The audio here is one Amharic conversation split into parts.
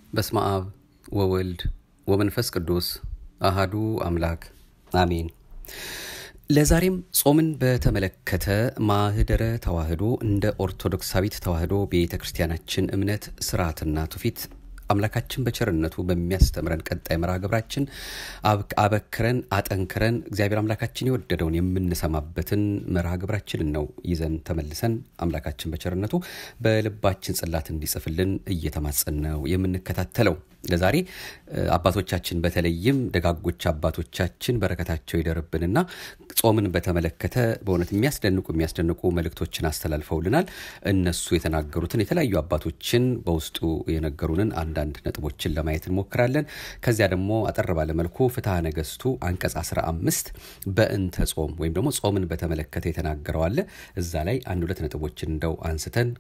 በስመ አብ ወወልድ ወመንፈስ ቅዱስ አሃዱ አምላክ አሜን። ለዛሬም ጾምን በተመለከተ ማህደረ ተዋህዶ እንደ ኦርቶዶክሳዊት ተዋህዶ ቤተ ክርስቲያናችን እምነት ስርዓትና ትውፊት አምላካችን በቸርነቱ በሚያስተምረን ቀጣይ መርሃ ግብራችን አበክረን አጠንክረን እግዚአብሔር አምላካችን የወደደውን የምንሰማበትን መርሃ ግብራችንን ነው ይዘን ተመልሰን አምላካችን በቸርነቱ በልባችን ጽላት እንዲጽፍልን እየተማጸን ነው የምንከታተለው። ለዛሬ አባቶቻችን በተለይም ደጋጎች አባቶቻችን በረከታቸው ይደርብንና ጾምን በተመለከተ በእውነት የሚያስደንቁ የሚያስደንቁ መልእክቶችን አስተላልፈውልናል። እነሱ የተናገሩትን የተለያዩ አባቶችን በውስጡ የነገሩንን አንዳንድ ነጥቦችን ለማየት እንሞክራለን። ከዚያ ደግሞ አጠር ባለ መልኩ ፍትሐ ነገስቱ አንቀጽ 15 በእንተ ጾም ወይም ደግሞ ጾምን በተመለከተ የተናገረው አለ። እዛ ላይ አንድ ሁለት ነጥቦችን እንደው አንስተን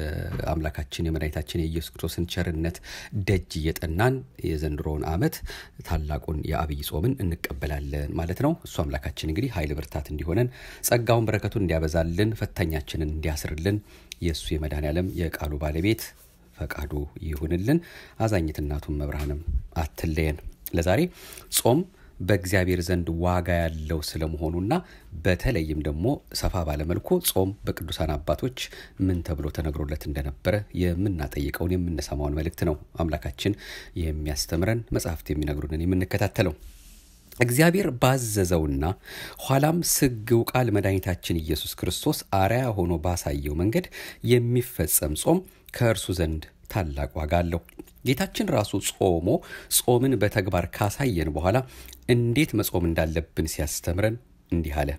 የአምላካችን የመድኃኒታችን የኢየሱስ ክርስቶስን ቸርነት ደጅ እየጠናን የዘንድሮውን ዓመት ታላቁን የአብይ ጾምን እንቀበላለን ማለት ነው። እሱ አምላካችን እንግዲህ ኃይል ብርታት እንዲሆነን ጸጋውን በረከቱን እንዲያበዛልን ፈታኛችንን እንዲያስርልን የእሱ የመድኃኔ ዓለም የቃሉ ባለቤት ፈቃዱ ይሁንልን። አዛኝት እናቱን መብርሃንም አትለየን። ለዛሬ ጾም በእግዚአብሔር ዘንድ ዋጋ ያለው ስለመሆኑና በተለይም ደግሞ ሰፋ ባለመልኩ ጾም በቅዱሳን አባቶች ምን ተብሎ ተነግሮለት እንደነበረ የምናጠይቀውን የምንሰማውን መልእክት ነው አምላካችን የሚያስተምረን መጽሐፍት የሚነግሩንን የምንከታተለው። እግዚአብሔር ባዘዘውና ኋላም ስግው ቃል መድኃኒታችን ኢየሱስ ክርስቶስ አርያ ሆኖ ባሳየው መንገድ የሚፈጸም ጾም ከእርሱ ዘንድ ታላቅ ዋጋ አለው። ጌታችን ራሱ ጾሞ ጾምን በተግባር ካሳየን በኋላ እንዴት መጾም እንዳለብን ሲያስተምረን እንዲህ አለ።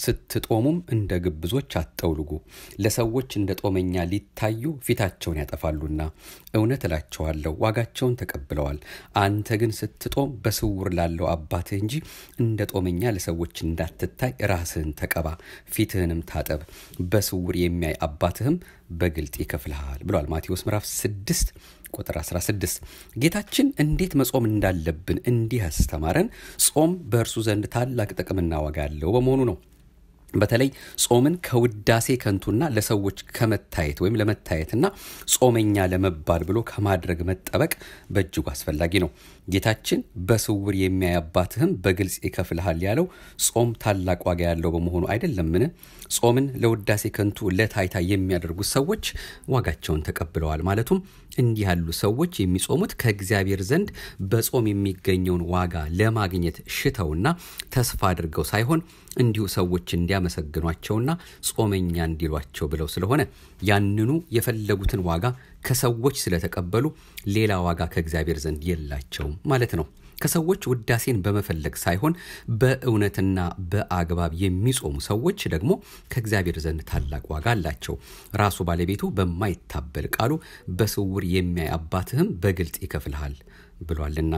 ስትጦሙም እንደ ግብዞች አትጠውልጉ፣ ለሰዎች እንደ ጦመኛ ሊታዩ ፊታቸውን ያጠፋሉና፣ እውነት እላቸዋለሁ ዋጋቸውን ተቀብለዋል። አንተ ግን ስትጦም በስውር ላለው አባትህ እንጂ እንደ ጦመኛ ለሰዎች እንዳትታይ ራስህን ተቀባ፣ ፊትህንም ታጠብ፣ በስውር የሚያይ አባትህም በግልጥ ይከፍልሃል ብሏል። ማቴዎስ ምዕራፍ 6 ቁጥር 16 ጌታችን እንዴት መጾም እንዳለብን እንዲህ ያስተማረን ጾም በእርሱ ዘንድ ታላቅ ጥቅምና ዋጋ ያለው በመሆኑ ነው። በተለይ ጾምን ከውዳሴ ከንቱና ለሰዎች ከመታየት ወይም ለመታየትና ጾመኛ ለመባል ብሎ ከማድረግ መጠበቅ በእጅጉ አስፈላጊ ነው። ጌታችን በስውር የሚያይ አባትህም በግልጽ ይከፍልሃል ያለው ጾም ታላቅ ዋጋ ያለው በመሆኑ አይደለምን? ጾምን ለውዳሴ ከንቱ ለታይታ የሚያደርጉት ሰዎች ዋጋቸውን ተቀብለዋል ማለቱም እንዲህ ያሉ ሰዎች የሚጾሙት ከእግዚአብሔር ዘንድ በጾም የሚገኘውን ዋጋ ለማግኘት ሽተውና ተስፋ አድርገው ሳይሆን እንዲሁ ሰዎች እንዲያመሰግኗቸውና ጾመኛ እንዲሏቸው ብለው ስለሆነ ያንኑ የፈለጉትን ዋጋ ከሰዎች ስለተቀበሉ ሌላ ዋጋ ከእግዚአብሔር ዘንድ የላቸውም ማለት ነው። ከሰዎች ውዳሴን በመፈለግ ሳይሆን በእውነትና በአግባብ የሚጾሙ ሰዎች ደግሞ ከእግዚአብሔር ዘንድ ታላቅ ዋጋ አላቸው። ራሱ ባለቤቱ በማይታበል ቃሉ በስውር የሚያይ አባትህም በግልጥ ይከፍልሃል ብሏልና።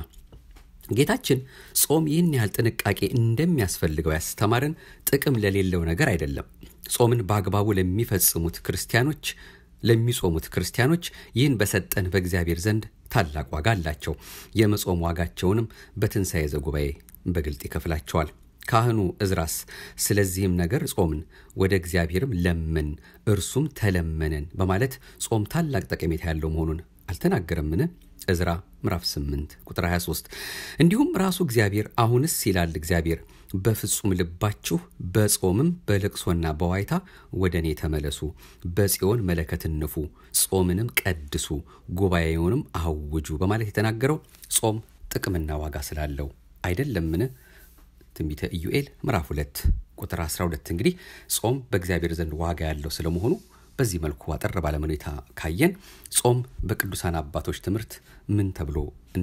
ጌታችን ጾም ይህን ያህል ጥንቃቄ እንደሚያስፈልገው ያስተማረን ጥቅም ለሌለው ነገር አይደለም። ጾምን በአግባቡ ለሚፈጽሙት ክርስቲያኖች ለሚጾሙት ክርስቲያኖች ይህን በሰጠን በእግዚአብሔር ዘንድ ታላቅ ዋጋ አላቸው። የመጾም ዋጋቸውንም በትንሣኤ ዘጉባኤ በግልጥ ይከፍላቸዋል። ካህኑ እዝራስ ስለዚህም ነገር ጾምን፣ ወደ እግዚአብሔርም ለመን፣ እርሱም ተለመነን በማለት ጾም ታላቅ ጠቀሜታ ያለው መሆኑን አልተናገረምን? እዝራ ምዕራፍ 8 ቁጥር 23። እንዲሁም ራሱ እግዚአብሔር አሁንስ ይላል እግዚአብሔር በፍጹም ልባችሁ በጾምም በለቅሶና በዋይታ ወደ እኔ ተመለሱ፣ በጽዮን መለከትን ንፉ፣ ጾምንም ቀድሱ፣ ጉባኤውንም አውጁ በማለት የተናገረው ጾም ጥቅምና ዋጋ ስላለው አይደለምን? ትንቢተ ኢዩኤል ምዕራፍ 2 ቁጥር 12። እንግዲህ ጾም በእግዚአብሔር ዘንድ ዋጋ ያለው ስለመሆኑ በዚህ መልኩ አጠር ባለ ሁኔታ ካየን ጾም በቅዱሳን አባቶች ትምህርት ምን ተብሎ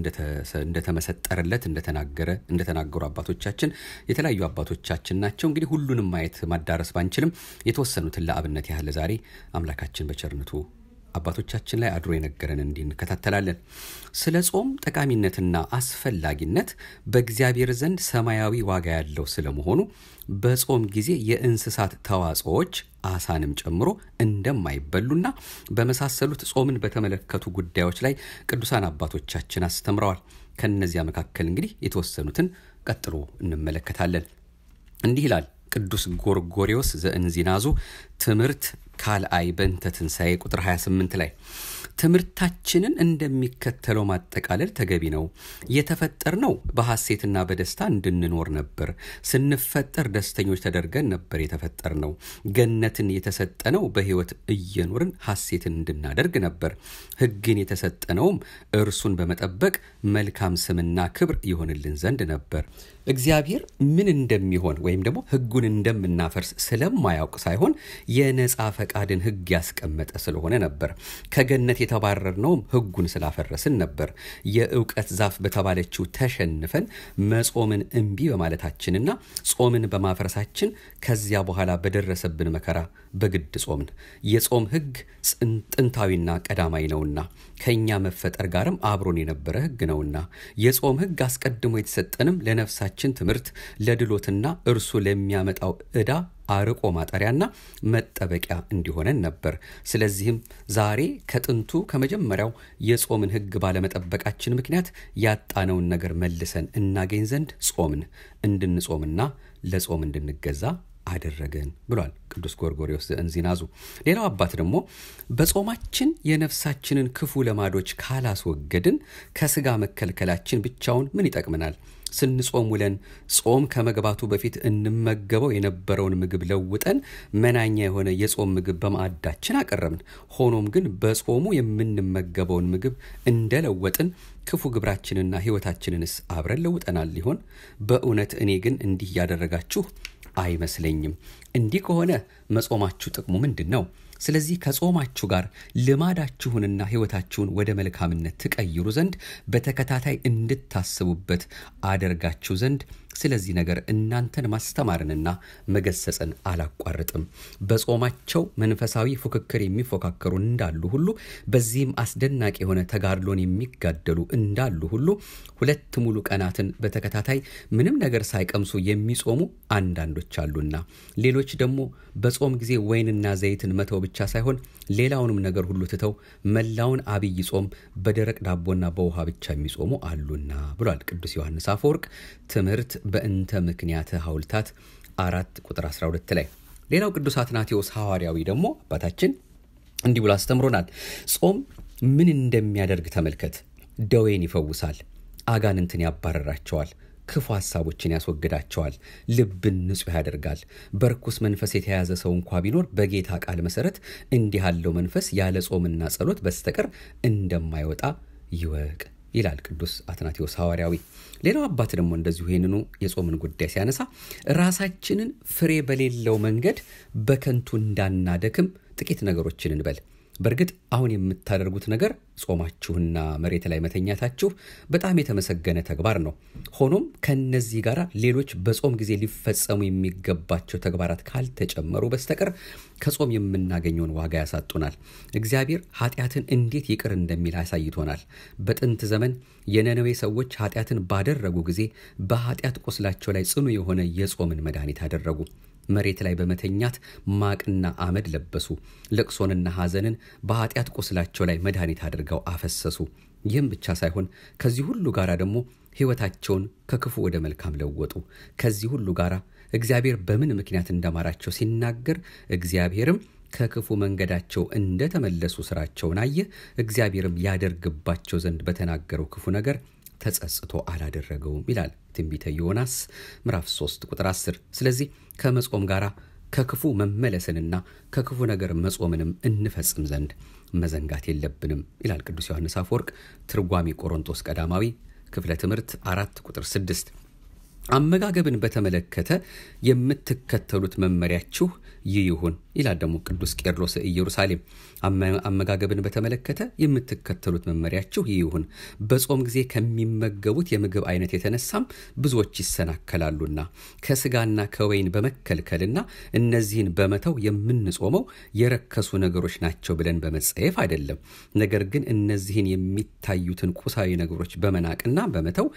እንደተመሰጠረለት እንደተናገረ እንደተናገሩ አባቶቻችን የተለያዩ አባቶቻችን ናቸው። እንግዲህ ሁሉንም ማየት ማዳረስ ባንችልም የተወሰኑትን ለአብነት ያህል ዛሬ አምላካችን በቸርነቱ አባቶቻችን ላይ አድሮ የነገረን እንዲህ እንከታተላለን። ስለ ጾም ጠቃሚነትና አስፈላጊነት በእግዚአብሔር ዘንድ ሰማያዊ ዋጋ ያለው ስለመሆኑ በጾም ጊዜ የእንስሳት ተዋጽኦዎች አሳንም ጨምሮ እንደማይበሉና በመሳሰሉት ጾምን በተመለከቱ ጉዳዮች ላይ ቅዱሳን አባቶቻችን አስተምረዋል። ከነዚያ መካከል እንግዲህ የተወሰኑትን ቀጥሎ እንመለከታለን። እንዲህ ይላል ቅዱስ ጎርጎሪዎስ ዘእንዚናዙ ትምህርት ካልአይ በእንተ ትንሣኤ ቁጥር 28 ላይ ትምህርታችንን እንደሚከተለው ማጠቃለል ተገቢ ነው። የተፈጠርነው በሐሴትና በደስታ እንድንኖር ነበር። ስንፈጠር ደስተኞች ተደርገን ነበር የተፈጠርነው። ገነትን የተሰጠነው በሕይወት እየኖርን ሐሴትን እንድናደርግ ነበር። ሕግን የተሰጠነውም እርሱን በመጠበቅ መልካም ስምና ክብር ይሆንልን ዘንድ ነበር። እግዚአብሔር ምን እንደሚሆን ወይም ደግሞ ሕጉን እንደምናፈርስ ስለማያውቅ ሳይሆን የነፃ ፈቃድን ሕግ ያስቀመጠ ስለሆነ ነበር። ከገነት የተባረርነውም ሕጉን ስላፈረስን ነበር። የእውቀት ዛፍ በተባለችው ተሸንፈን መጾምን እምቢ በማለታችንና ጾምን በማፍረሳችን ከዚያ በኋላ በደረሰብን መከራ በግድ ጾምን። የጾም ሕግ ጥንታዊና ቀዳማዊ ነውና ከእኛ መፈጠር ጋርም አብሮን የነበረ ሕግ ነውና የጾም ሕግ አስቀድሞ የተሰጠንም ለነፍሳችን ትምህርት ለድሎትና እርሱ ለሚያመጣው ዕዳ አርቆ ማጠሪያና መጠበቂያ እንዲሆነን ነበር። ስለዚህም ዛሬ ከጥንቱ ከመጀመሪያው የጾምን ሕግ ባለመጠበቃችን ምክንያት ያጣነውን ነገር መልሰን እናገኝ ዘንድ ጾምን፣ እንድንጾምና ለጾም እንድንገዛ አደረገን ብሏል ቅዱስ ጎርጎርዮስ ዘእንዚናዙ። ሌላው አባት ደግሞ በጾማችን የነፍሳችንን ክፉ ለማዶች ካላስወገድን ከስጋ መከልከላችን ብቻውን ምን ይጠቅመናል? ስንጾም ውለን ጾም ከመግባቱ በፊት እንመገበው የነበረውን ምግብ ለውጠን መናኛ የሆነ የጾም ምግብ በማዕዳችን አቀረብን። ሆኖም ግን በጾሙ የምንመገበውን ምግብ እንደለወጥን ክፉ ግብራችንና ሕይወታችንንስ አብረን ለውጠናል ሊሆን? በእውነት እኔ ግን እንዲህ እያደረጋችሁ አይመስለኝም። እንዲህ ከሆነ መጾማችሁ ጥቅሙ ምንድን ነው? ስለዚህ ከጾማችሁ ጋር ልማዳችሁንና ሕይወታችሁን ወደ መልካምነት ትቀይሩ ዘንድ በተከታታይ እንድታስቡበት አደርጋችሁ ዘንድ ስለዚህ ነገር እናንተን ማስተማርንና መገሰጽን አላቋርጥም። በጾማቸው መንፈሳዊ ፉክክር የሚፎካከሩ እንዳሉ ሁሉ በዚህም አስደናቂ የሆነ ተጋድሎን የሚጋደሉ እንዳሉ ሁሉ ሁለት ሙሉ ቀናትን በተከታታይ ምንም ነገር ሳይቀምሱ የሚጾሙ አንዳንዶች አሉና፣ ሌሎች ደግሞ በጾም ጊዜ ወይንና ዘይትን መተው ብቻ ሳይሆን ሌላውንም ነገር ሁሉ ትተው መላውን አብይ ጾም በደረቅ ዳቦና በውሃ ብቻ የሚጾሙ አሉና ብሏል ቅዱስ ዮሐንስ አፈወርቅ ትምህርት በእንተ ምክንያተ ሐውልታት አራት ቁጥር 12 ላይ። ሌላው ቅዱስ አትናቴዎስ ሐዋርያዊ ደግሞ አባታችን እንዲህ ብሎ አስተምሮናል። ጾም ምን እንደሚያደርግ ተመልከት። ደዌን ይፈውሳል፣ አጋንንትን ያባረራቸዋል፣ ክፉ ሐሳቦችን ያስወግዳቸዋል፣ ልብን ንጹሕ ያደርጋል። በርኩስ መንፈስ የተያዘ ሰው እንኳ ቢኖር በጌታ ቃል መሠረት እንዲህ ያለው መንፈስ ያለ ጾምና ጸሎት በስተቀር እንደማይወጣ ይወቅ ይላል ቅዱስ አትናቴዎስ ሐዋርያዊ። ሌላው አባት ደግሞ እንደዚሁ ይህንኑ የጾምን ጉዳይ ሲያነሳ ራሳችንን ፍሬ በሌለው መንገድ በከንቱ እንዳናደክም ጥቂት ነገሮችን እንበል። በእርግጥ አሁን የምታደርጉት ነገር ጾማችሁና መሬት ላይ መተኛታችሁ በጣም የተመሰገነ ተግባር ነው። ሆኖም ከነዚህ ጋር ሌሎች በጾም ጊዜ ሊፈጸሙ የሚገባቸው ተግባራት ካልተጨመሩ በስተቀር ከጾም የምናገኘውን ዋጋ ያሳጡናል። እግዚአብሔር ኃጢአትን እንዴት ይቅር እንደሚል አሳይቶናል። በጥንት ዘመን የነነዌ ሰዎች ኃጢአትን ባደረጉ ጊዜ በኃጢአት ቁስላቸው ላይ ጽኑ የሆነ የጾምን መድኃኒት አደረጉ። መሬት ላይ በመተኛት ማቅና አመድ ለበሱ። ለቅሶንና ሐዘንን በኃጢአት ቁስላቸው ላይ መድኃኒት አድርገው አፈሰሱ። ይህም ብቻ ሳይሆን ከዚህ ሁሉ ጋር ደግሞ ሕይወታቸውን ከክፉ ወደ መልካም ለወጡ። ከዚህ ሁሉ ጋር እግዚአብሔር በምን ምክንያት እንደማራቸው ሲናገር እግዚአብሔርም ከክፉ መንገዳቸው እንደተመለሱ ስራቸውን አየ። እግዚአብሔርም ያደርግባቸው ዘንድ በተናገረው ክፉ ነገር ተጸጽቶ አላደረገውም ይላል ትንቢተ ዮናስ ምዕራፍ 3 ቁጥር 10። ስለዚህ ከመጾም ጋር ከክፉ መመለስንና ከክፉ ነገር መጾምንም እንፈጽም ዘንድ መዘንጋት የለብንም ይላል ቅዱስ ዮሐንስ አፈወርቅ ትርጓሚ ቆሮንቶስ ቀዳማዊ ክፍለ ትምህርት አራት ቁጥር ስድስት አመጋገብን በተመለከተ የምትከተሉት መመሪያችሁ ይህ ይሁን ይላል ደግሞ ቅዱስ ቄርሎስ ኢየሩሳሌም። አመጋገብን በተመለከተ የምትከተሉት መመሪያችሁ ይህ ይሁን፣ በጾም ጊዜ ከሚመገቡት የምግብ አይነት የተነሳም ብዙዎች ይሰናከላሉና ከስጋና ከወይን በመከልከልና እነዚህን በመተው የምንጾመው የረከሱ ነገሮች ናቸው ብለን በመጸየፍ አይደለም። ነገር ግን እነዚህን የሚታዩትን ቁሳዊ ነገሮች በመናቅና በመተው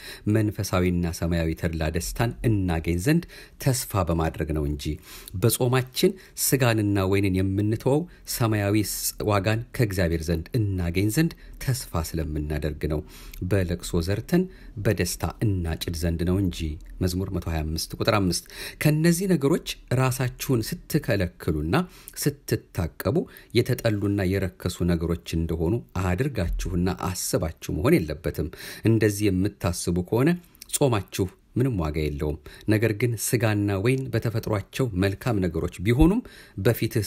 መንፈሳዊና ሰማያዊ ተድላ ደስታን እናገኝ ዘንድ ተስፋ በማድረግ ነው እንጂ በጾማችን ስጋንና ወይንን የምንተወው ሰማያዊ ዋጋን ከእግዚአብሔር ዘንድ እናገኝ ዘንድ ተስፋ ስለምናደርግ ነው። በለቅሶ ዘርተን በደስታ እናጭድ ዘንድ ነው እንጂ። መዝሙር 125 ቁጥር 5 ከእነዚህ ነገሮች ራሳችሁን ስትከለክሉና ስትታቀቡ የተጠሉና የረከሱ ነገሮች እንደሆኑ አድርጋችሁና አስባችሁ መሆን የለበትም። እንደዚህ የምታስቡ ከሆነ ጾማችሁ ምንም ዋጋ የለውም። ነገር ግን ስጋና ወይን በተፈጥሯቸው መልካም ነገሮች ቢሆኑም በፊትህ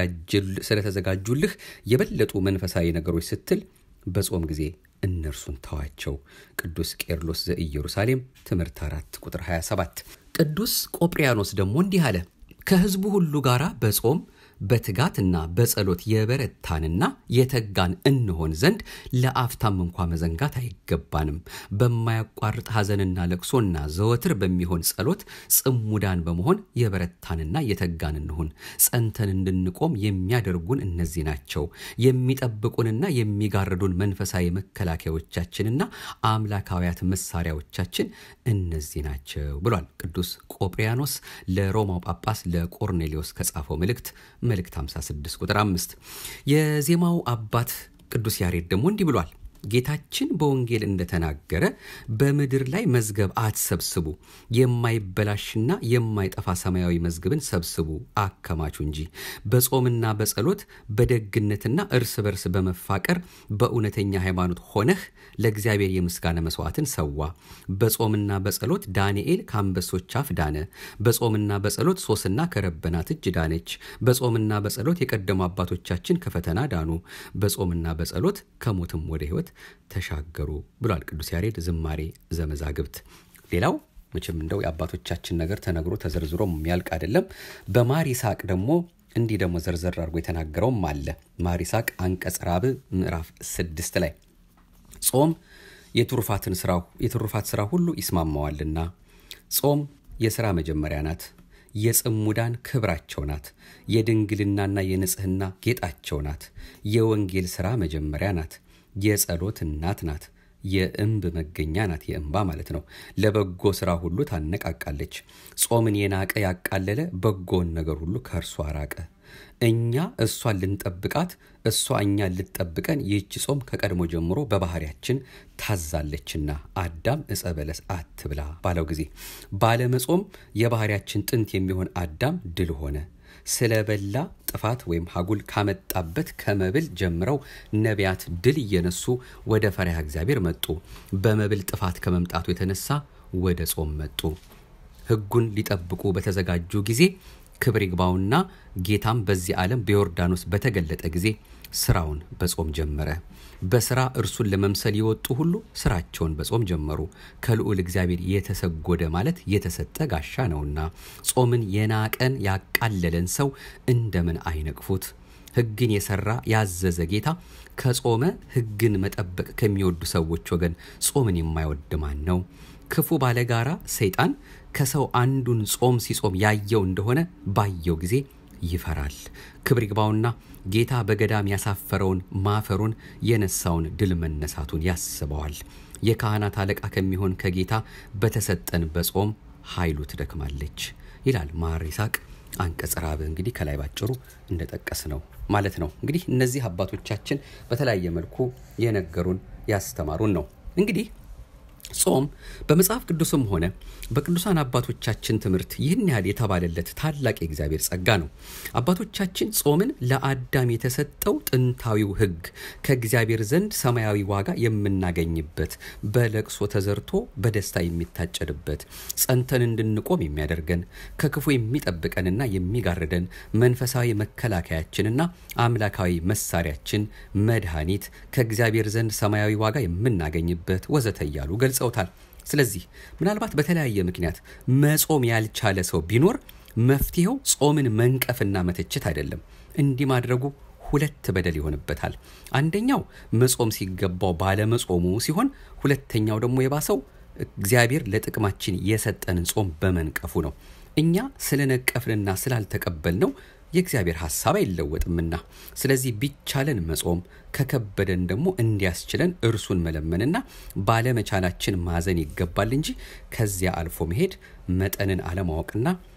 ስለተዘጋጁልህ የበለጡ መንፈሳዊ ነገሮች ስትል በጾም ጊዜ እነርሱን ተዋቸው። ቅዱስ ቄርሎስ ዘኢየሩሳሌም ትምህርት 4 ቁጥር 27። ቅዱስ ቆጵሪያኖስ ደግሞ እንዲህ አለ። ከሕዝቡ ሁሉ ጋር በጾም በትጋትና በጸሎት የበረታንና የተጋን እንሆን ዘንድ ለአፍታም እንኳ መዘንጋት አይገባንም። በማያቋርጥ ሐዘንና ለቅሶና ዘወትር በሚሆን ጸሎት ጽሙዳን በመሆን የበረታንና የተጋን እንሁን። ጸንተን እንድንቆም የሚያደርጉን እነዚህ ናቸው። የሚጠብቁንና የሚጋርዱን መንፈሳዊ መከላከያዎቻችንና አምላካውያት መሳሪያዎቻችን እነዚህ ናቸው ብሏል ቅዱስ ቆጵሪያኖስ ለሮማው ጳጳስ ለቆርኔሌዎስ ከጻፈው መልእክት መልእክት 56 ቁጥር 5 የዜማው አባት ቅዱስ ያሬድ ደግሞ እንዲህ ብሏል። ጌታችን በወንጌል እንደተናገረ በምድር ላይ መዝገብ አትሰብስቡ፣ የማይበላሽና የማይጠፋ ሰማያዊ መዝገብን ሰብስቡ አከማቹ እንጂ በጾምና በጸሎት በደግነትና እርስ በርስ በመፋቀር በእውነተኛ ሃይማኖት ሆነህ ለእግዚአብሔር የምስጋና መስዋዕትን ሰዋ። በጾምና በጸሎት ዳንኤል ከአንበሶች አፍ ዳነ። በጾምና በጸሎት ሶስና ከረበናት እጅ ዳነች። በጾምና በጸሎት የቀደሙ አባቶቻችን ከፈተና ዳኑ። በጾምና በጸሎት ከሞትም ወደ ሕይወት ተሻገሩ ብሏል ቅዱስ ያሬድ ዝማሬ ዘመዛግብት። ሌላው መቼም እንደው የአባቶቻችን ነገር ተነግሮ ተዘርዝሮ የሚያልቅ አይደለም። በማር ይስሐቅ ደግሞ እንዲህ ደግሞ ዘርዘር አድርጎ የተናገረውም አለ። ማር ይስሐቅ አንቀጽ ራብዕ ምዕራፍ ስድስት ላይ ጾም የትሩፋትን ስራው የትሩፋት ስራ ሁሉ ይስማማዋልና ጾም የሥራ መጀመሪያ ናት። የጽሙዳን ክብራቸው ናት። የድንግልናና የንጽህና ጌጣቸው ናት። የወንጌል ሥራ መጀመሪያ ናት። የጸሎት እናት ናት። የእንብ መገኛ ናት። የእንባ ማለት ነው። ለበጎ ሥራ ሁሉ ታነቃቃለች። ጾምን የናቀ ያቃለለ በጎውን ነገር ሁሉ ከእርሷ ራቀ። እኛ እሷን ልንጠብቃት እሷ እኛን ልትጠብቀን ይህች ጾም ከቀድሞ ጀምሮ በባህሪያችን ታዛለችና አዳም ዕፀ በለስ አትብላ ባለው ጊዜ ባለመጾም የባህሪያችን ጥንት የሚሆን አዳም ድል ሆነ። ስለበላ ጥፋት ወይም ሀጉል ካመጣበት ከመብል ጀምረው ነቢያት ድል እየነሱ ወደ ፈሪሃ እግዚአብሔር መጡ። በመብል ጥፋት ከመምጣቱ የተነሳ ወደ ጾም መጡ። ሕጉን ሊጠብቁ በተዘጋጁ ጊዜ ክብር ይግባውና ጌታም በዚህ ዓለም በዮርዳኖስ በተገለጠ ጊዜ ስራውን በጾም ጀመረ። በስራ እርሱን ለመምሰል የወጡ ሁሉ ስራቸውን በጾም ጀመሩ። ከልዑል እግዚአብሔር የተሰጎደ ማለት የተሰጠ ጋሻ ነውና ጾምን የናቀን ያቃለለን ሰው እንደምን አይነቅፉት? ሕግን የሰራ ያዘዘ ጌታ ከጾመ ሕግን መጠበቅ ከሚወዱ ሰዎች ወገን ጾምን የማይወድ ማን ነው? ክፉ ባለጋራ ሰይጣን ከሰው አንዱን ጾም ሲጾም ያየው እንደሆነ ባየው ጊዜ ይፈራል። ክብር ይግባውና ጌታ በገዳም ያሳፈረውን ማፈሩን የነሳውን ድል መነሳቱን ያስበዋል። የካህናት አለቃ ከሚሆን ከጌታ በተሰጠን በጾም ኃይሉ ትደክማለች ይላል ማር ይስሐቅ አንቀጽ ራብዕ እንግዲህ ከላይ ባጭሩ እንደጠቀስ ነው ማለት ነው። እንግዲህ እነዚህ አባቶቻችን በተለያየ መልኩ የነገሩን ያስተማሩን ነው። እንግዲህ ጾም በመጽሐፍ ቅዱስም ሆነ በቅዱሳን አባቶቻችን ትምህርት ይህን ያህል የተባለለት ታላቅ የእግዚአብሔር ጸጋ ነው። አባቶቻችን ጾምን ለአዳም የተሰጠው ጥንታዊው ሕግ ከእግዚአብሔር ዘንድ ሰማያዊ ዋጋ የምናገኝበት በለቅሶ ተዘርቶ በደስታ የሚታጨድበት ጸንተን እንድንቆም የሚያደርገን ከክፉ የሚጠብቀንና የሚጋርደን መንፈሳዊ መከላከያችንና አምላካዊ መሳሪያችን መድኃኒት ከእግዚአብሔር ዘንድ ሰማያዊ ዋጋ የምናገኝበት ወዘተ እያሉ ገልጸውታል። ስለዚህ ምናልባት በተለያየ ምክንያት መጾም ያልቻለ ሰው ቢኖር መፍትሄው ጾምን መንቀፍና መተቸት አይደለም። እንዲህ ማድረጉ ሁለት በደል ይሆንበታል። አንደኛው መጾም ሲገባው ባለመጾሙ ሲሆን፣ ሁለተኛው ደግሞ የባሰው እግዚአብሔር ለጥቅማችን የሰጠንን ጾም በመንቀፉ ነው። እኛ ስለነቀፍንና ስላልተቀበልነው የእግዚአብሔር ሐሳብ አይለወጥምና፣ ስለዚህ ቢቻለን መጾም ከከበደን ደግሞ እንዲያስችለን እርሱን መለመንና ባለመቻላችን ማዘን ይገባል እንጂ ከዚያ አልፎ መሄድ መጠንን አለማወቅና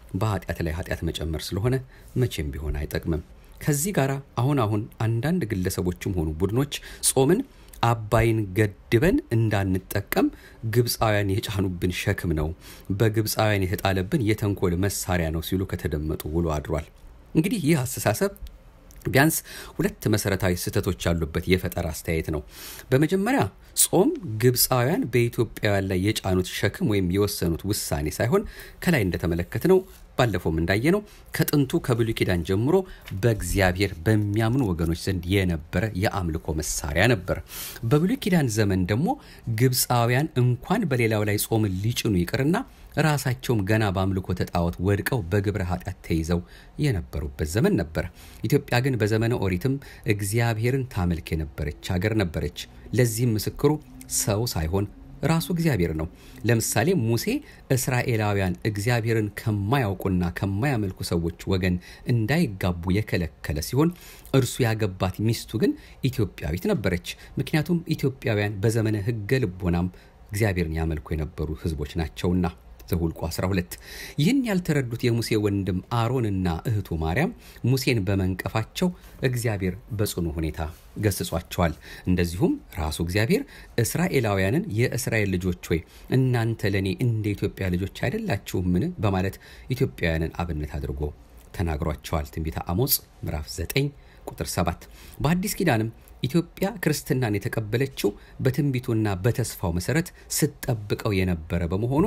በኃጢአት ላይ ኃጢአት መጨመር ስለሆነ መቼም ቢሆን አይጠቅምም። ከዚህ ጋር አሁን አሁን አንዳንድ ግለሰቦችም ሆኑ ቡድኖች ጾምን አባይን ገድበን እንዳንጠቀም ግብፃውያን የጫኑብን ሸክም ነው፣ በግብፃውያን የተጣለብን የተንኮል መሳሪያ ነው ሲሉ ከተደመጡ ውሎ አድሯል። እንግዲህ ይህ አስተሳሰብ ቢያንስ ሁለት መሰረታዊ ስህተቶች ያሉበት የፈጠራ አስተያየት ነው። በመጀመሪያ ጾም ግብፃውያን በኢትዮጵያውያን ላይ የጫኑት ሸክም ወይም የወሰኑት ውሳኔ ሳይሆን ከላይ እንደተመለከትነው ባለፈውም እንዳየነው ከጥንቱ ከብሉይ ኪዳን ጀምሮ በእግዚአብሔር በሚያምኑ ወገኖች ዘንድ የነበረ የአምልኮ መሳሪያ ነበር። በብሉይ ኪዳን ዘመን ደግሞ ግብፃውያን እንኳን በሌላው ላይ ጾምን ሊጭኑ ይቅርና ራሳቸውም ገና በአምልኮ ተጣዖት ወድቀው በግብረ ኃጢአት ተይዘው የነበሩበት ዘመን ነበር። ኢትዮጵያ ግን በዘመነ ኦሪትም እግዚአብሔርን ታመልክ የነበረች ሀገር ነበረች። ለዚህም ምስክሩ ሰው ሳይሆን ራሱ እግዚአብሔር ነው። ለምሳሌ ሙሴ እስራኤላውያን እግዚአብሔርን ከማያውቁና ከማያመልኩ ሰዎች ወገን እንዳይጋቡ የከለከለ ሲሆን እርሱ ያገባት ሚስቱ ግን ኢትዮጵያዊት ነበረች። ምክንያቱም ኢትዮጵያውያን በዘመነ ሕገ ልቦናም እግዚአብሔርን ያመልኩ የነበሩ ሕዝቦች ናቸውና። ዘሁልቁ 12 ይህን ያልተረዱት የሙሴ ወንድም አሮንና እህቱ ማርያም ሙሴን በመንቀፋቸው እግዚአብሔር በጽኑ ሁኔታ ገስጿቸዋል። እንደዚሁም ራሱ እግዚአብሔር እስራኤላውያንን የእስራኤል ልጆች ሆይ እናንተ ለእኔ እንደ ኢትዮጵያ ልጆች አይደላችሁምን? በማለት ኢትዮጵያውያንን አብነት አድርጎ ተናግሯቸዋል። ትንቢተ አሞጽ ምዕራፍ 9 ቁጥር 7 በአዲስ ኪዳንም ኢትዮጵያ ክርስትናን የተቀበለችው በትንቢቱና በተስፋው መሰረት ስትጠብቀው የነበረ በመሆኑ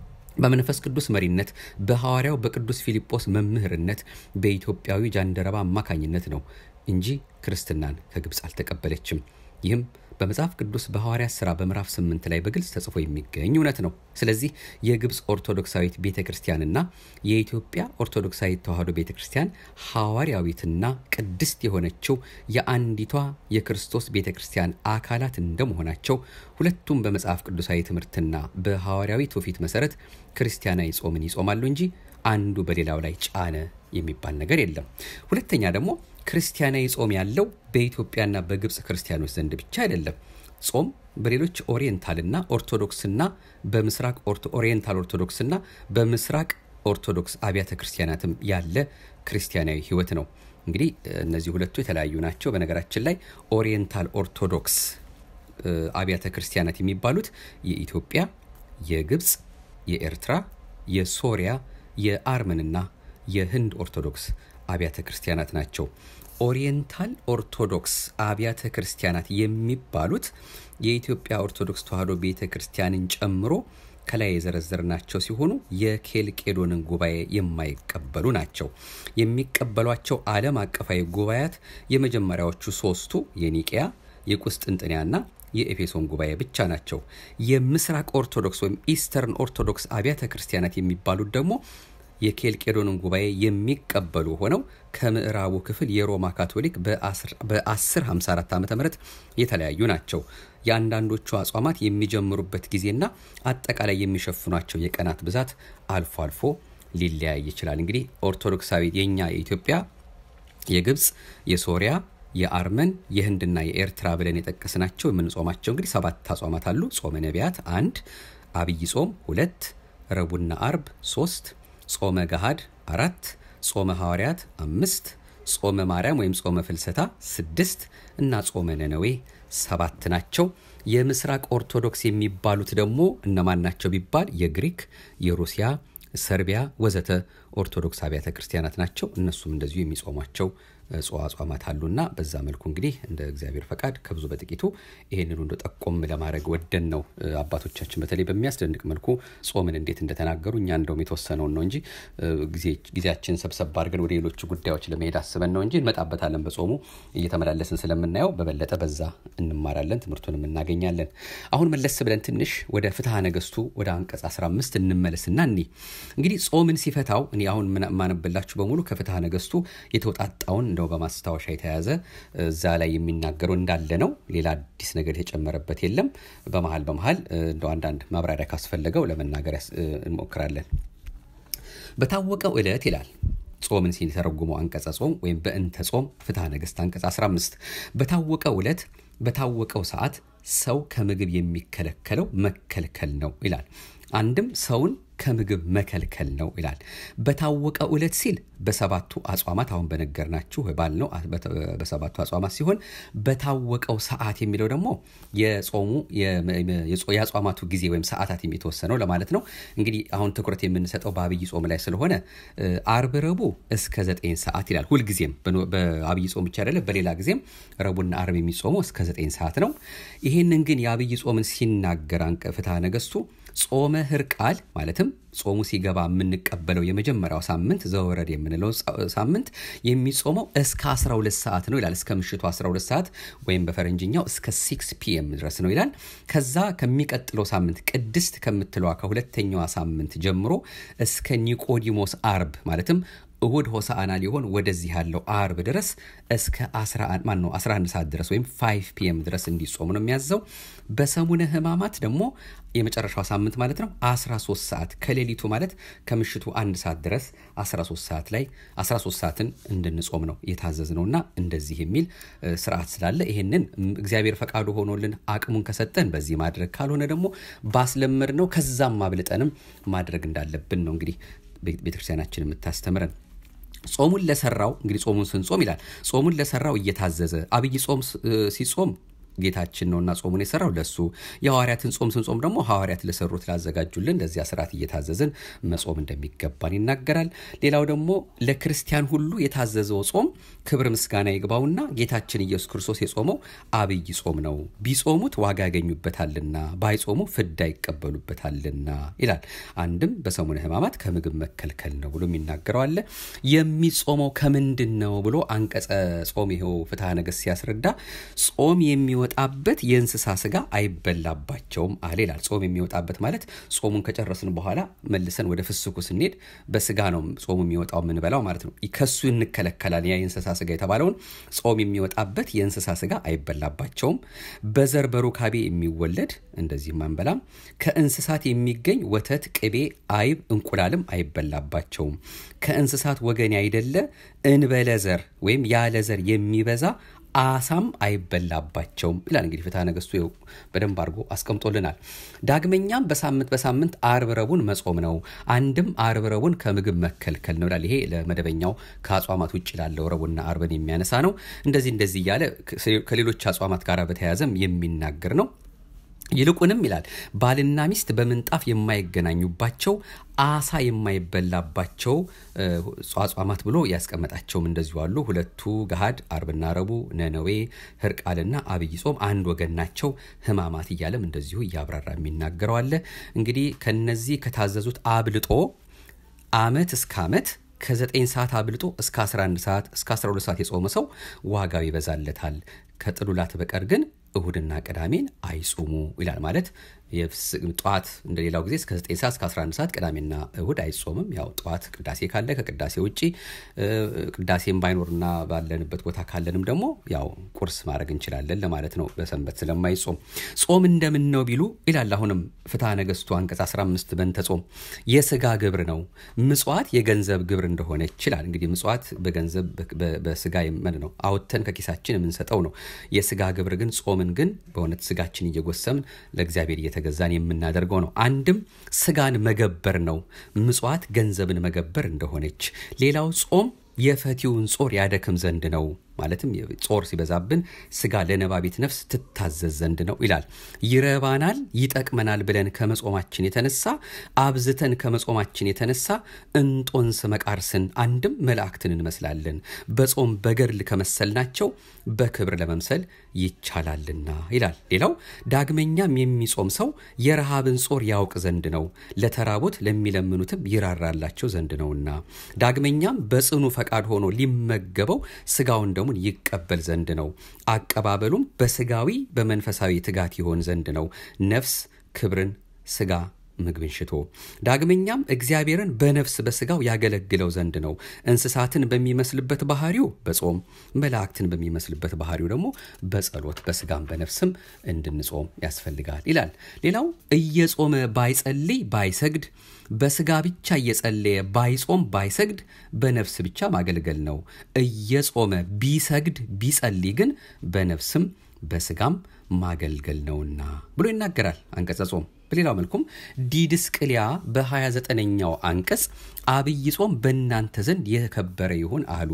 በመንፈስ ቅዱስ መሪነት በሐዋርያው በቅዱስ ፊልጶስ መምህርነት በኢትዮጵያዊ ጃንደረባ አማካኝነት ነው እንጂ ክርስትናን ከግብፅ አልተቀበለችም። ይህም በመጽሐፍ ቅዱስ በሐዋርያት ሥራ በምዕራፍ 8 ላይ በግልጽ ተጽፎ የሚገኝ እውነት ነው። ስለዚህ የግብፅ ኦርቶዶክሳዊት ቤተ ክርስቲያንና የኢትዮጵያ ኦርቶዶክሳዊት ተዋሕዶ ቤተ ክርስቲያን ሐዋርያዊትና ቅድስት የሆነችው የአንዲቷ የክርስቶስ ቤተ ክርስቲያን አካላት እንደመሆናቸው ሁለቱም በመጽሐፍ ቅዱሳዊ ትምህርትና በሐዋርያዊ ትውፊት መሰረት ክርስቲያናዊ ጾምን ይጾማሉ እንጂ አንዱ በሌላው ላይ ጫነ የሚባል ነገር የለም። ሁለተኛ ደግሞ ክርስቲያናዊ ጾም ያለው በኢትዮጵያና በግብፅ ክርስቲያኖች ዘንድ ብቻ አይደለም። ጾም በሌሎች ኦሪየንታልና ኦርቶዶክስና በምስራቅ ኦሪየንታል ኦርቶዶክስና በምስራቅ ኦርቶዶክስ አብያተ ክርስቲያናትም ያለ ክርስቲያናዊ ሕይወት ነው። እንግዲህ እነዚህ ሁለቱ የተለያዩ ናቸው። በነገራችን ላይ ኦሪየንታል ኦርቶዶክስ አብያተ ክርስቲያናት የሚባሉት የኢትዮጵያ፣ የግብፅ፣ የኤርትራ፣ የሶሪያ፣ የአርመንና የህንድ ኦርቶዶክስ አብያተ ክርስቲያናት ናቸው። ኦሪየንታል ኦርቶዶክስ አብያተ ክርስቲያናት የሚባሉት የኢትዮጵያ ኦርቶዶክስ ተዋሕዶ ቤተ ክርስቲያንን ጨምሮ ከላይ የዘረዘርናቸው ሲሆኑ የኬልቄዶንን ጉባኤ የማይቀበሉ ናቸው። የሚቀበሏቸው ዓለም አቀፋዊ ጉባኤያት የመጀመሪያዎቹ ሶስቱ የኒቅያ፣ የቁስጥንጥንያና የኤፌሶን ጉባኤ ብቻ ናቸው። የምስራቅ ኦርቶዶክስ ወይም ኢስተርን ኦርቶዶክስ አብያተ ክርስቲያናት የሚባሉት ደግሞ የኬልቄዶንን ጉባኤ የሚቀበሉ ሆነው ከምዕራቡ ክፍል የሮማ ካቶሊክ በ1054 ዓ ም የተለያዩ ናቸው። የአንዳንዶቹ አጽዋማት የሚጀምሩበት ጊዜና አጠቃላይ የሚሸፍኗቸው የቀናት ብዛት አልፎ አልፎ ሊለያይ ይችላል። እንግዲህ ኦርቶዶክሳዊ የኛ የኢትዮጵያ፣ የግብፅ፣ የሶሪያ የአርመን የህንድና የኤርትራ ብለን የጠቀስናቸው የምንጾማቸው እንግዲህ ሰባት አጽዋማት አሉ። ጾመ ነቢያት አንድ፣ አብይ ጾም ሁለት፣ ረቡዕና አርብ ሶስት ጾመ ገሃድ አራት ጾመ ሐዋርያት አምስት ጾመ ማርያም ወይም ጾመ ፍልሰታ ስድስት እና ጾመ ነነዌ ሰባት ናቸው። የምስራቅ ኦርቶዶክስ የሚባሉት ደግሞ እነማን ናቸው ቢባል የግሪክ፣ የሩሲያ፣ ሰርቢያ ወዘተ ኦርቶዶክስ አብያተ ክርስቲያናት ናቸው። እነሱም እንደዚሁ የሚጾሟቸው አጽዋማት አሉና በዛ መልኩ እንግዲህ እንደ እግዚአብሔር ፈቃድ ከብዙ በጥቂቱ ይህንን እንደ ጠቆም ለማድረግ ወደን ነው። አባቶቻችን በተለይ በሚያስደንቅ መልኩ ጾምን እንዴት እንደተናገሩ እኛ እንደውም የተወሰነውን ነው እንጂ ጊዜያችን ሰብሰብ አድርገን ወደ ሌሎቹ ጉዳዮች ለመሄድ አስበን ነው እንጂ እንመጣበታለን። በጾሙ እየተመላለስን ስለምናየው በበለጠ በዛ እንማራለን፣ ትምህርቱንም እናገኛለን። አሁን መለስ ብለን ትንሽ ወደ ፍትሐ ነገስቱ ወደ አንቀጽ 15 እንመለስና እኒ እንግዲህ ጾምን ሲፈታው እኔ አሁን ማነብላችሁ በሙሉ ከፍትሐ ነገስቱ የተውጣጣውን እንደው በማስታወሻ የተያዘ እዛ ላይ የሚናገረው እንዳለ ነው። ሌላ አዲስ ነገር የተጨመረበት የለም። በመሀል በመሀል እንደው አንዳንድ ማብራሪያ ካስፈለገው ለመናገር እንሞክራለን። በታወቀው ዕለት ይላል ጾምን ሲተረጉመው አንቀጸ ጾም ወይም በእንተ ጾም ፍትሐ ነገሥት አንቀጽ 15 በታወቀው ዕለት በታወቀው ሰዓት ሰው ከምግብ የሚከለከለው መከልከል ነው ይላል። አንድም ሰውን ከምግብ መከልከል ነው ይላል። በታወቀው ዕለት ሲል በሰባቱ አጽዋማት አሁን በነገርናችሁ ባል ነው በሰባቱ አጽዋማት ሲሆን በታወቀው ሰዓት የሚለው ደግሞ የጾሙ የአጽዋማቱ ጊዜ ወይም ሰዓታት የሚተወሰነው ለማለት ነው። እንግዲህ አሁን ትኩረት የምንሰጠው በአብይ ጾም ላይ ስለሆነ አርብ፣ ረቡዕ እስከ ዘጠኝ ሰዓት ይላል። ሁልጊዜም በአብይ ጾም ብቻ አይደለም፣ በሌላ ጊዜም ረቡዕና አርብ የሚጾመው እስከ ዘጠኝ ሰዓት ነው። ይህንን ግን የአብይ ጾምን ሲናገር አንቀ ፍትሐ ነገሥቱ ጾመ ሕርቃል ማለትም ጾሙ ሲገባ የምንቀበለው የመጀመሪያው ሳምንት ዘወረድ የምንለው ሳምንት የሚጾመው እስከ 12 ሰዓት ነው ይላል። እስከ ምሽቱ 12 ሰዓት ወይም በፈረንጅኛው እስከ 6 ፒኤም ድረስ ነው ይላል። ከዛ ከሚቀጥለው ሳምንት ቅድስት ከምትለዋ ከሁለተኛዋ ሳምንት ጀምሮ እስከ ኒቆዲሞስ አርብ ማለትም እሁድ ሆሳአና ሊሆን ወደዚህ ያለው አርብ ድረስ እስከ 11 ማን ነው 11 ሰዓት ድረስ ወይም 5 ፒኤም ድረስ እንዲጾሙ ነው የሚያዘው። በሰሙነ ሕማማት ደግሞ የመጨረሻው ሳምንት ማለት ነው 13 ሰዓት ከሌሊቱ ማለት ከምሽቱ አንድ ሰዓት ድረስ 13 ሰዓት ላይ 13 ሰዓትን እንድንጾም ነው የታዘዝ ነውና እንደዚህ የሚል ስርዓት ስላለ ይሄንን እግዚአብሔር ፈቃዱ ሆኖልን አቅሙን ከሰጠን በዚህ ማድረግ ካልሆነ ደግሞ ባስለመድ ነው ከዛም አብልጠንም ማድረግ እንዳለብን ነው እንግዲህ ቤተክርስቲያናችን የምታስተምረን። ጾሙን ለሰራው እንግዲህ ጾሙን ስንጾም ይላል ጾሙን ለሰራው እየታዘዘ አብይ ጾም ሲጾም ጌታችን ነውና ጾሙን የሰራው ለሱ የሐዋርያትን ጾም ስንጾም ደግሞ ሐዋርያት ለሰሩት ላዘጋጁልን ለዚያ ስርዓት እየታዘዝን መጾም እንደሚገባን ይናገራል። ሌላው ደግሞ ለክርስቲያን ሁሉ የታዘዘው ጾም ክብር ምስጋና ይግባውና ጌታችን ኢየሱስ ክርስቶስ የጾመው አብይ ጾም ነው። ቢጾሙት ዋጋ ያገኙበታልና ባይጾሙ ፍዳ ይቀበሉበታልና ይላል። አንድም በሰሙነ ሕማማት ከምግብ መከልከል ነው ብሎ የሚናገረው አለ። የሚጾመው ከምንድን ነው ብሎ አንቀጸ ጾም ይኸው ፍትሐ ነገሥት ሲያስረዳ ጾም የሚወጣበት የእንስሳ ስጋ አይበላባቸውም አለ ይላል። ጾም የሚወጣበት ማለት ጾሙን ከጨረስን በኋላ መልሰን ወደ ፍስኩ ስንሄድ በስጋ ነው ጾሙ የሚወጣው የምንበላው ማለት ነው። ከሱ እንከለከላል። ያ የእንስሳ ስጋ የተባለውን ጾም የሚወጣበት የእንስሳ ስጋ አይበላባቸውም። በዘር በሩካቤ የሚወለድ እንደዚህም አንበላም። ከእንስሳት የሚገኝ ወተት፣ ቅቤ፣ አይብ፣ እንቁላልም አይበላባቸውም። ከእንስሳት ወገን ያይደለ እንበለ ዘር ወይም ያለ ዘር የሚበዛ አሳም አይበላባቸውም ይላል። እንግዲህ ፍትሐ ነገሥቱ በደንብ አድርጎ አስቀምጦልናል። ዳግመኛም በሳምንት በሳምንት አርብ ረቡዕን መጾም ነው። አንድም አርብ ረቡዕን ከምግብ መከልከል ነው ይላል። ይሄ ለመደበኛው ከአጽዋማት ውጭ ላለው ረቡዕና አርብን የሚያነሳ ነው። እንደዚህ እንደዚህ እያለ ከሌሎች አጽዋማት ጋር በተያያዘም የሚናገር ነው። ይልቁንም ይላል ባልና ሚስት በምንጣፍ የማይገናኙባቸው አሳ የማይበላባቸው አጽዋማት ብሎ ያስቀመጣቸውም እንደዚሁ አሉ። ሁለቱ ገሃድ አርብና ረቡዕ፣ ነነዌ፣ ሕርቃልና አብይ ጾም አንድ ወገን ናቸው። ሕማማት እያለም እንደዚሁ እያብራራ የሚናገረው አለ። እንግዲህ ከነዚህ ከታዘዙት አብልጦ አመት እስከ አመት ከ9 ሰዓት አብልጦ እስከ 11 ሰዓት እስከ 12 ሰዓት የጾመ ሰው ዋጋው ይበዛለታል። ከጥሉላት በቀር ግን እሁድና ቅዳሜን አይጾሙ ይላል። ማለት ጠዋት እንደሌላው ጊዜ እስከ 9 ሰዓት እስከ 11 ሰዓት ቅዳሜና እሁድ አይጾምም። ያው ጠዋት ቅዳሴ ካለ ከቅዳሴ ውጭ ቅዳሴም ባይኖርና ባለንበት ቦታ ካለንም ደግሞ ያው ቁርስ ማድረግ እንችላለን ለማለት ነው። በሰንበት ስለማይጾም ጾም እንደምን ነው ቢሉ ይላል። አሁንም ፍትሐ ነገሥቱ አንቀጽ 15 በንተ ጾም የስጋ ግብር ነው፣ ምጽዋት የገንዘብ ግብር እንደሆነ ይችላል። እንግዲህ ምጽዋት በገንዘብ በስጋ የመን ነው አውጥተን ከኪሳችን የምንሰጠው ነው። የስጋ ግብር ግን ጾምን ግን በእውነት ስጋችን እየጎሰምን ለእግዚአብሔር እየተገዛን የምናደርገው ነው። አንድም ስጋን መገበር ነው፣ ምጽዋት ገንዘብን መገበር እንደሆነች። ሌላው ጾም የፈቲውን ጾር ያደክም ዘንድ ነው። ማለትም ጾር ሲበዛብን ስጋ ለነባቢት ነፍስ ትታዘዝ ዘንድ ነው ይላል። ይረባናል፣ ይጠቅመናል ብለን ከመጾማችን የተነሳ አብዝተን ከመጾማችን የተነሳ እንጦንስ መቃርስን አንድም መላእክትን እንመስላለን። በጾም በገድል ከመሰልናቸው በክብር ለመምሰል ይቻላልና ይላል። ሌላው ዳግመኛም የሚጾም ሰው የረሃብን ጾር ያውቅ ዘንድ ነው፣ ለተራቡት ለሚለምኑትም ይራራላቸው ዘንድ ነውና። ዳግመኛም በጽኑ ፈቃድ ሆኖ ሊመገበው ስጋውን ደሙን ይቀበል ዘንድ ነው። አቀባበሉም በስጋዊ በመንፈሳዊ ትጋት ይሆን ዘንድ ነው። ነፍስ ክብርን ስጋ ምግብን ሽቶ ዳግመኛም እግዚአብሔርን በነፍስ በስጋው ያገለግለው ዘንድ ነው። እንስሳትን በሚመስልበት ባህሪው በጾም መላእክትን በሚመስልበት ባህሪው ደግሞ በጸሎት በስጋም በነፍስም እንድንጾም ያስፈልጋል ይላል። ሌላው እየጾመ ባይጸልይ ባይሰግድ በስጋ ብቻ እየጸለየ ባይጾም ባይሰግድ በነፍስ ብቻ ማገልገል ነው። እየጾመ ቢሰግድ ቢጸልይ ግን በነፍስም በስጋም ማገልገል ነውና ብሎ ይናገራል አንቀጸ ጾም። በሌላው መልኩም ዲድስቅልያ በ29ኛው አንቀጽ አብይ ጾም በእናንተ ዘንድ የከበረ ይሁን አሉ።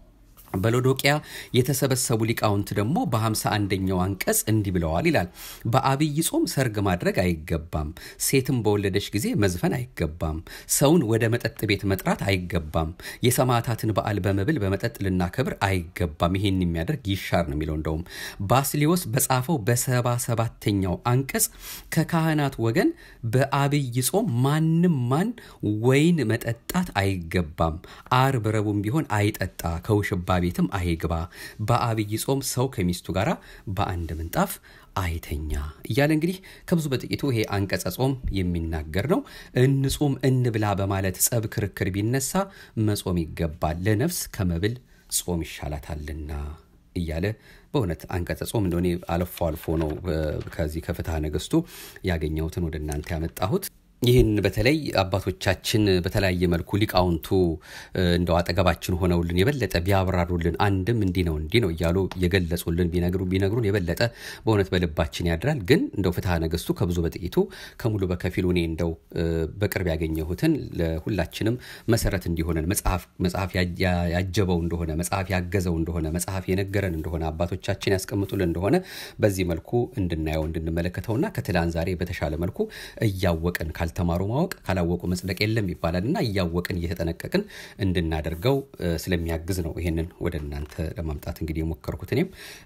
በሎዶቅያ የተሰበሰቡ ሊቃውንት ደግሞ በሃምሳ አንደኛው አንቀጽ እንዲህ ብለዋል ይላል። በአብይ ጾም ሰርግ ማድረግ አይገባም። ሴትም በወለደች ጊዜ መዝፈን አይገባም። ሰውን ወደ መጠጥ ቤት መጥራት አይገባም። የሰማዕታትን በዓል በመብል በመጠጥ ልናከብር አይገባም። ይሄን የሚያደርግ ይሻር ነው የሚለው። እንደውም ባስሊዮስ በጻፈው በሰባ ሰባተኛው አንቀጽ ከካህናት ወገን በአብይ ጾም ማንም ማን ወይን መጠጣት አይገባም። አርብ ረቡዕም ቢሆን አይጠጣ ከውሽባ ቤትም አይግባ። በአብይ ጾም ሰው ከሚስቱ ጋር በአንድ ምንጣፍ አይተኛ እያለ እንግዲህ ከብዙ በጥቂቱ ይሄ አንቀጸ ጾም የሚናገር ነው። እንጹም እንብላ በማለት ጸብ፣ ክርክር ቢነሳ መጾም ይገባል፣ ለነፍስ ከመብል ጾም ይሻላታልና እያለ በእውነት አንቀጸ ጾም እንደሆነ አልፎ አልፎ ነው ከዚህ ከፍትሐ ነገሥቱ ያገኘሁትን ወደ እናንተ ያመጣሁት። ይህን በተለይ አባቶቻችን በተለያየ መልኩ ሊቃውንቱ እንደው አጠገባችን ሆነውልን የበለጠ ቢያብራሩልን አንድም እንዲህ ነው እንዲህ ነው እያሉ የገለጹልን ቢነግሩ ቢነግሩን የበለጠ በእውነት በልባችን ያድራል። ግን እንደው ፍትሐ ነገሥቱ ከብዙ በጥቂቱ ከሙሉ በከፊሉ እኔ እንደው በቅርብ ያገኘሁትን ለሁላችንም መሰረት እንዲሆነን መጽሐፍ ያጀበው እንደሆነ መጽሐፍ ያገዘው እንደሆነ መጽሐፍ የነገረን እንደሆነ አባቶቻችን ያስቀምጡልን እንደሆነ በዚህ መልኩ እንድናየው እንድንመለከተውና ከትላንት ዛሬ በተሻለ መልኩ እያወቅን ካልተማሩ ማወቅ ካላወቁ መጽደቅ የለም ይባላል እና እያወቅን እየተጠነቀቅን እንድናደርገው ስለሚያግዝ ነው ይሄንን ወደ እናንተ ለማምጣት እንግዲህ የሞከርኩት። እኔም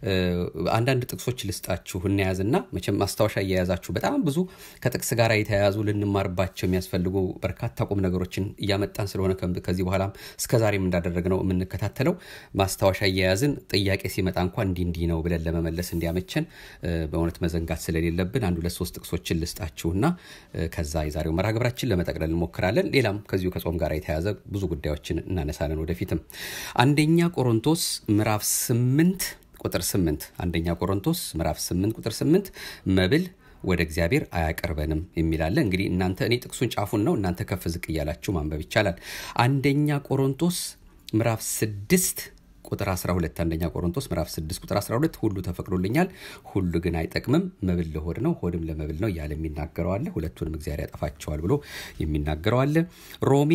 አንዳንድ ጥቅሶች ልስጣችሁ እናያዝና መቼም ማስታወሻ እየያዛችሁ በጣም ብዙ ከጥቅስ ጋር የተያያዙ ልንማርባቸው የሚያስፈልጉ በርካታ ቁም ነገሮችን እያመጣን ስለሆነ ከዚህ በኋላም እስከዛሬም እንዳደረግነው የምንከታተለው ማስታወሻ እየያዝን ጥያቄ ሲመጣ እንኳ እንዲህ እንዲህ ነው ብለን ለመመለስ እንዲያመቸን በእውነት መዘንጋት ስለሌለብን አንድ ሁለት ሶስት ጥቅሶችን ልስጣችሁና ከዛ የዛሬው መርሃ ግብራችን ለመጠቅለል እንሞክራለን። ሌላም ከዚሁ ከጾም ጋር የተያያዘ ብዙ ጉዳዮችን እናነሳለን ወደፊትም። አንደኛ ቆሮንቶስ ምዕራፍ ስምንት ቁጥር ስምንት አንደኛ ቆሮንቶስ ምዕራፍ ስምንት ቁጥር ስምንት መብል ወደ እግዚአብሔር አያቀርበንም የሚላለ እንግዲህ እናንተ እኔ ጥቅሱን ጫፉን ነው እናንተ ከፍ ዝቅ እያላችሁ ማንበብ ይቻላል። አንደኛ ቆሮንቶስ ምዕራፍ ስድስት ቁጥር 12 አንደኛ ቆሮንቶስ ምዕራፍ 6 ቁጥር 12 ሁሉ ተፈቅዶልኛል፣ ሁሉ ግን አይጠቅምም፣ መብል ለሆድ ነው፣ ሆድም ለመብል ነው እያለ የሚናገረው አለ። ሁለቱንም እግዚአብሔር ያጠፋቸዋል ብሎ የሚናገረው አለ። ሮሜ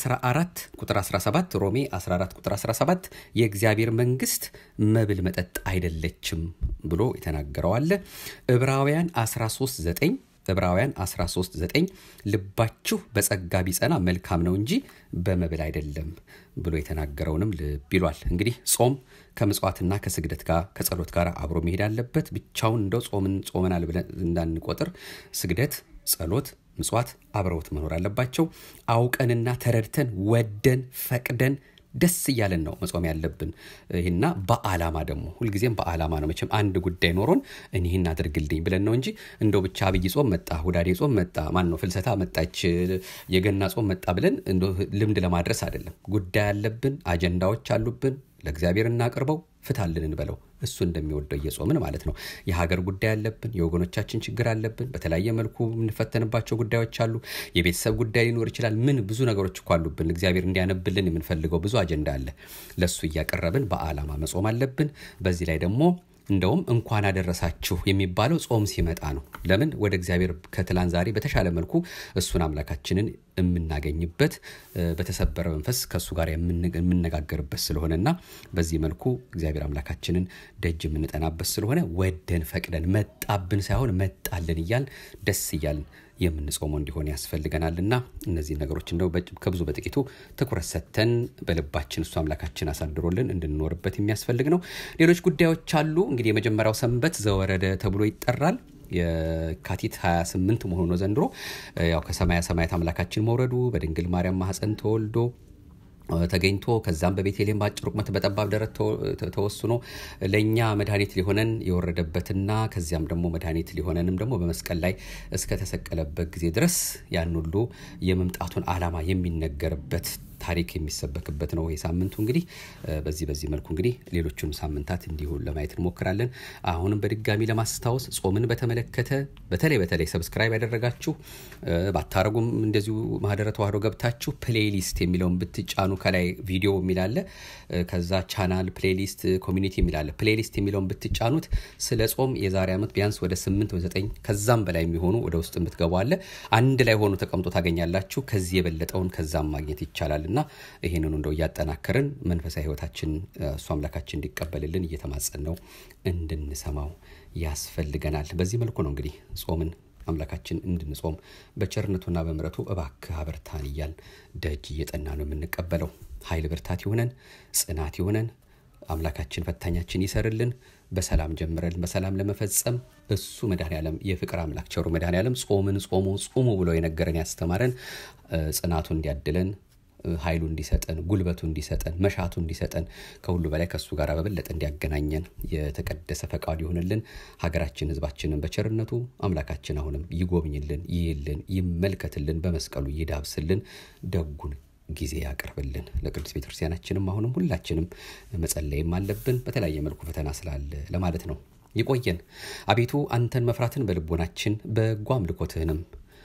14 ቁጥር 17 ሮሜ 14 ቁጥር 17 የእግዚአብሔር መንግስት መብል መጠጥ አይደለችም ብሎ የተናገረው አለ። ዕብራውያን 13 9 ዕብራውያን 13 9 ልባችሁ በጸጋ ቢጸና መልካም ነው እንጂ በመብል አይደለም ብሎ የተናገረውንም ልብ ይሏል። እንግዲህ ጾም ከምጽዋትና ከስግደት ጋር ከጸሎት ጋር አብሮ መሄድ አለበት። ብቻውን እንደው ጾምን ጾመናል ብለን እንዳንቆጥር ስግደት፣ ጸሎት፣ ምጽዋት አብረውት መኖር አለባቸው። አውቀንና ተረድተን ወደን ፈቅደን ደስ እያለን ነው መጾም ያለብን። ይህና በዓላማ ደግሞ ሁልጊዜም በዓላማ ነው። መቼም አንድ ጉዳይ ኖሮን እኒህን አድርግልኝ ብለን ነው እንጂ እንደው ብቻ አብይ ጾም መጣ፣ ሁዳዴ ጾም መጣ፣ ማን ነው ፍልሰታ መጣች፣ የገና ጾም መጣ ብለን ልምድ ለማድረስ አይደለም። ጉዳይ አለብን፣ አጀንዳዎች አሉብን። ለእግዚአብሔር እናቅርበው፣ ፍታልን እንበለው እሱ እንደሚወደው እየጾምን ማለት ነው። የሀገር ጉዳይ አለብን። የወገኖቻችን ችግር አለብን። በተለያየ መልኩ የምንፈተንባቸው ጉዳዮች አሉ። የቤተሰብ ጉዳይ ሊኖር ይችላል። ምን ብዙ ነገሮች እኮ አሉብን። እግዚአብሔር እንዲያነብልን የምንፈልገው ብዙ አጀንዳ አለ። ለእሱ እያቀረብን በዓላማ መጾም አለብን። በዚህ ላይ ደግሞ እንደውም እንኳን አደረሳችሁ የሚባለው ጾም ሲመጣ ነው። ለምን ወደ እግዚአብሔር ከትላንት ዛሬ በተሻለ መልኩ እሱን አምላካችንን የምናገኝበት በተሰበረ መንፈስ ከእሱ ጋር የምነጋገርበት ስለሆነና በዚህ መልኩ እግዚአብሔር አምላካችንን ደጅ የምንጠናበት ስለሆነ ወደን ፈቅደን መጣብን ሳይሆን መጣልን እያል ደስ እያልን የምንጾመው እንዲሆን ያስፈልገናልና እነዚህ ነገሮች እንደው ከብዙ በጥቂቱ ትኩረት ሰጥተን በልባችን እሱ አምላካችን አሳድሮልን እንድንኖርበት የሚያስፈልግ ነው። ሌሎች ጉዳዮች አሉ። እንግዲህ የመጀመሪያው ሰንበት ዘወረደ ተብሎ ይጠራል። የካቲት 28 መሆኑ ነው ዘንድሮ። ያው ከሰማያ ሰማያት አምላካችን መውረዱ በድንግል ማርያም ማህፀን ተወልዶ ተገኝቶ ከዛም በቤተልሔም በአጭር ቁመት በጠባብ ደረት ተወስኖ ለእኛ መድኃኒት ሊሆነን የወረደበትና ከዚያም ደግሞ መድኃኒት ሊሆነንም ደግሞ በመስቀል ላይ እስከተሰቀለበት ጊዜ ድረስ ያን ሁሉ የመምጣቱን ዓላማ የሚነገርበት ታሪክ የሚሰበክበት ነው ይህ ሳምንቱ እንግዲህ በዚህ በዚህ መልኩ እንግዲህ ሌሎቹን ሳምንታት እንዲሁ ለማየት እንሞክራለን። አሁንም በድጋሚ ለማስታወስ ጾምን በተመለከተ በተለይ በተለይ ሰብስክራይብ ያደረጋችሁ ባታረጉም እንደዚሁ ማህደረ ተዋህዶ ገብታችሁ ፕሌሊስት የሚለውን ብትጫኑ ከላይ ቪዲዮ የሚላለ ከዛ ቻናል ፕሌሊስት ኮሚኒቲ የሚላለ ፕሌሊስት የሚለውን ብትጫኑት ስለ ጾም የዛሬ ዓመት ቢያንስ ወደ ስምንት ወይ ዘጠኝ ከዛም በላይ የሚሆኑ ወደ ውስጥ የምትገቡ አለ አንድ ላይ ሆኖ ተቀምጦ ታገኛላችሁ። ከዚህ የበለጠውን ከዛም ማግኘት ይቻላል እና ይህንኑ እንደው እያጠናከርን መንፈሳዊ ህይወታችን እሱ አምላካችን እንዲቀበልልን እየተማጸን ነው እንድንሰማው ያስፈልገናል። በዚህ መልኩ ነው እንግዲህ ጾምን አምላካችን እንድንጾም በቸርነቱና በምረቱ እባክህ አበርታን እያል ደጅ እየጠና ነው የምንቀበለው። ኃይል ብርታት ይሆነን፣ ጽናት ይሆነን። አምላካችን ፈታኛችን ይሰርልን። በሰላም ጀምረን በሰላም ለመፈጸም እሱ መድኃኔ ዓለም የፍቅር አምላክ ቸሩ መድኃኔ ዓለም ጾምን ጾሙ ጹሙ ብሎ የነገረን ያስተማረን ጽናቱ እንዲያድለን ኃይሉ እንዲሰጠን ጉልበቱ እንዲሰጠን መሻቱ እንዲሰጠን ከሁሉ በላይ ከእሱ ጋር በበለጠ እንዲያገናኘን የተቀደሰ ፈቃዱ ይሆንልን። ሀገራችን ህዝባችንን በቸርነቱ አምላካችን አሁንም ይጎብኝልን፣ ይይልን፣ ይመልከትልን፣ በመስቀሉ ይዳብስልን፣ ደጉን ጊዜ ያቅርብልን። ለቅዱስ ቤተክርስቲያናችንም አሁንም ሁላችንም መጸለይም አለብን። በተለያየ መልኩ ፈተና ስላለ ለማለት ነው። ይቆየን። አቤቱ አንተን መፍራትን በልቦናችን በጎ አምልኮትህንም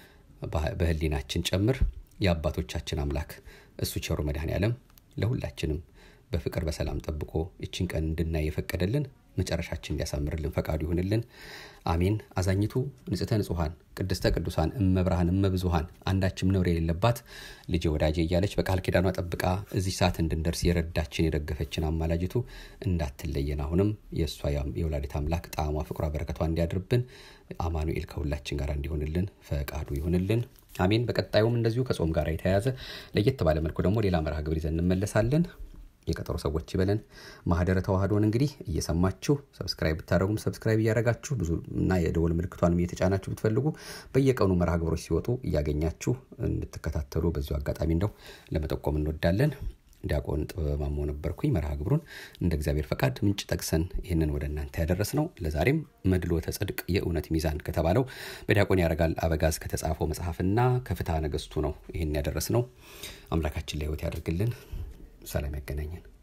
በህሊናችን ጨምር። የአባቶቻችን አምላክ እሱ ቸሩ መድኃኔ ዓለም ለሁላችንም በፍቅር በሰላም ጠብቆ ይችን ቀን እንድናይ የፈቀደልን መጨረሻችን እንዲያሳምርልን ፈቃዱ ይሁንልን። አሜን። አዛኝቱ ንጽሕተ ንጹሐን ቅድስተ ቅዱሳን እመብርሃን እመብዙሃን አንዳችም ነውር የሌለባት ልጄ ወዳጄ እያለች በቃል ኪዳኗ ጠብቃ እዚህ ሰዓት እንድንደርስ የረዳችን የደገፈችን አማላጅቱ እንዳትለየን አሁንም የእሷ የወላዲት አምላክ ጣዕሟ ፍቅሯ በረከቷ እንዲያድርብን አማኑኤል ከሁላችን ጋር እንዲሆንልን ፈቃዱ ይሁንልን። አሜን። በቀጣዩም እንደዚሁ ከጾም ጋር የተያያዘ ለየት ባለ መልኩ ደግሞ ሌላ መርሃ ግብር ይዘን እንመለሳለን። የቀጠሮ ሰዎች ይበለን። ማህደረ ተዋህዶን እንግዲህ እየሰማችሁ ሰብስክራይብ ብታደረጉም ሰብስክራይብ እያደረጋችሁ ብዙ እና የደወል ምልክቷንም እየተጫናችሁ ብትፈልጉ በየቀኑ መርሃ ግብሮች ሲወጡ እያገኛችሁ እንድትከታተሉ በዚሁ አጋጣሚ እንደው ለመጠቆም እንወዳለን። ዲያቆን ጥበበ ማሞ ነበርኩኝ። መርሃ ግብሩን እንደ እግዚአብሔር ፈቃድ ምንጭ ጠቅሰን ይህንን ወደ እናንተ ያደረስ ነው። ለዛሬም መድሎተ ጽድቅ የእውነት ሚዛን ከተባለው በዲያቆን ያረጋል አበጋዝ ከተጻፈው መጽሐፍና ከፍትሐ ነገሥቱ ነው ይህን ያደረስ ነው። አምላካችን ለሕይወት ያደርግልን። ሰላም ያገናኘን።